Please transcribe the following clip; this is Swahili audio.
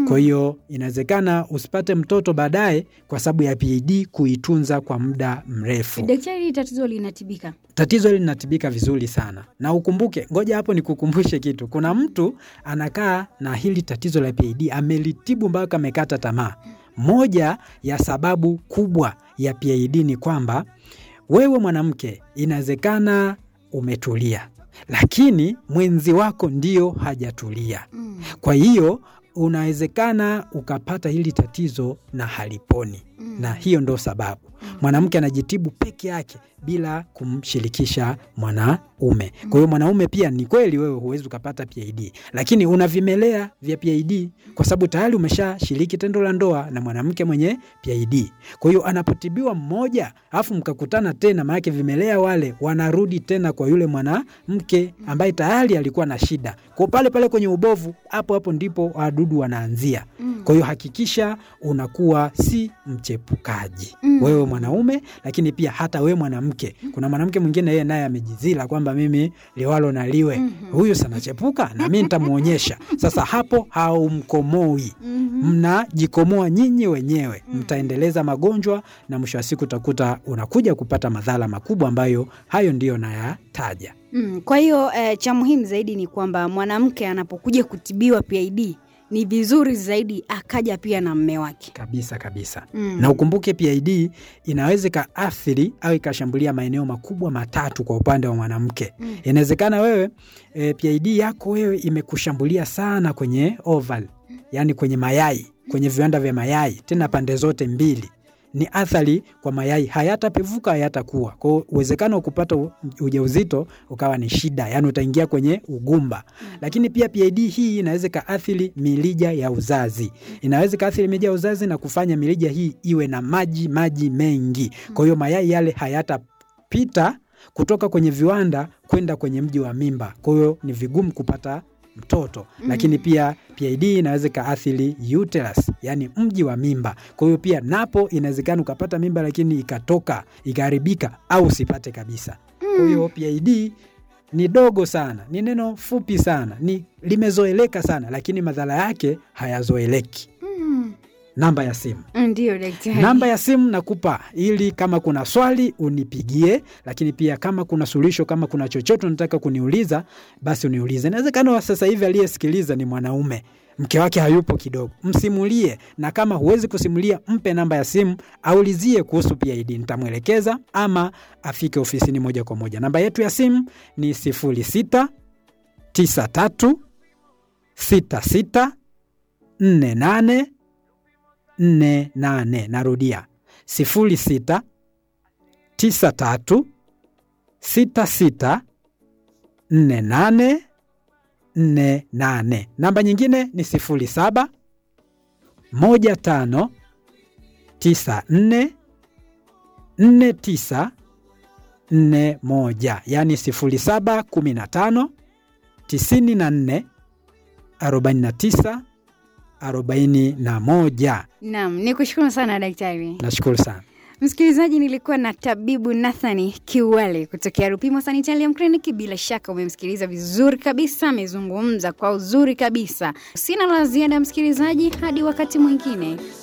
Kwa hiyo inawezekana usipate mtoto baadaye kwa sababu ya PID kuitunza kwa muda mrefu. Daktari, hili tatizo linatibika? Tatizo hili linatibika vizuri sana, na ukumbuke, ngoja hapo nikukumbushe kitu. Kuna mtu anakaa na hili tatizo la PID amelitibu mpaka amekata tamaa. Moja ya sababu kubwa ya PID ni kwamba wewe mwanamke, inawezekana umetulia, lakini mwenzi wako ndio hajatulia. Mm. Kwa hiyo unawezekana ukapata hili tatizo na haliponi, Mm. na hiyo ndo sababu mwanamke anajitibu peke yake bila kumshirikisha mwanaume. Kwa hiyo mwanaume pia, ni kweli wewe huwezi ukapata PID, lakini una vimelea vya PID kwa sababu tayari umeshashiriki tendo la ndoa na mwanamke mwenye PID. Kwa hiyo anapotibiwa mmoja alafu mkakutana tena, maanake vimelea wale wanarudi tena kwa yule mwanamke ambaye tayari alikuwa na shida. Kwa pale pale kwenye ubovu, hapo hapo ndipo wadudu wanaanzia. Kwa hiyo hakikisha unakuwa si mchepukaji Mm. wewe mwanaume, lakini pia hata wewe mwanamke. Kuna mwanamke mwingine yeye naye amejizila kwamba mimi liwalo na liwe huyu sanachepuka na mi nitamwonyesha. Sasa hapo haumkomoi, mnajikomoa nyinyi wenyewe, mtaendeleza magonjwa na mwisho wa siku utakuta unakuja kupata madhara makubwa ambayo hayo ndiyo nayataja. Mm. Kwa hiyo eh, cha muhimu zaidi ni kwamba mwanamke anapokuja kutibiwa PID ni vizuri zaidi akaja pia na mme wake. Kabisa kabisa. Mm. Na ukumbuke PID inaweza ikaathiri au ikashambulia maeneo makubwa matatu kwa upande wa mwanamke. Mm. Inawezekana wewe e, PID yako wewe imekushambulia sana kwenye oval, yaani kwenye mayai, kwenye viwanda vya mayai, tena pande zote mbili. Ni athari kwa mayai, hayatapevuka hayatakuwa. Kwa hiyo uwezekano wa kupata u- ujauzito ukawa ni shida, yaani utaingia kwenye ugumba. Lakini pia PID hii inaweza ikaathiri mirija ya uzazi, inaweza ikaathiri mirija ya uzazi na kufanya mirija hii iwe na maji maji mengi. Kwa hiyo mayai yale hayatapita kutoka kwenye viwanda kwenda kwenye mji wa mimba, kwa hiyo ni vigumu kupata mtoto. Lakini pia PID inaweza ikaathiri uterus, yani mji wa mimba. Kwa hiyo pia napo inawezekana ukapata mimba lakini ikatoka ikaharibika au usipate kabisa. Kwa hiyo PID ni dogo sana, ni neno fupi sana, ni limezoeleka sana, lakini madhara yake hayazoeleki. Mm. Namba ya simu Ndiyo daktari. namba ya simu nakupa ili kama kuna swali unipigie, lakini pia kama kuna suluhisho, kama kuna chochote unataka kuniuliza, basi uniulize. Inawezekana wa sasa hivi aliyesikiliza ni mwanaume, mke wake hayupo kidogo, msimulie, na kama huwezi kusimulia, mpe namba ya simu, aulizie kuhusu PID, nitamwelekeza ama afike ofisini moja kwa moja. Namba yetu ya simu ni 06 93 66 48 48. Narudia 06 93 66 48 48. Namba nyingine ni 07 15 94 49 41, yani 07 15 94 49 41. Naam, ni kushukuru sana daktari. Nashukuru sana. Msikilizaji, nilikuwa na tabibu Nathani Kiwale kutokea Rupimo Sanitarium Clinic. Bila shaka umemsikiliza vizuri kabisa, amezungumza kwa uzuri kabisa. Sina la ziada msikilizaji, hadi wakati mwingine.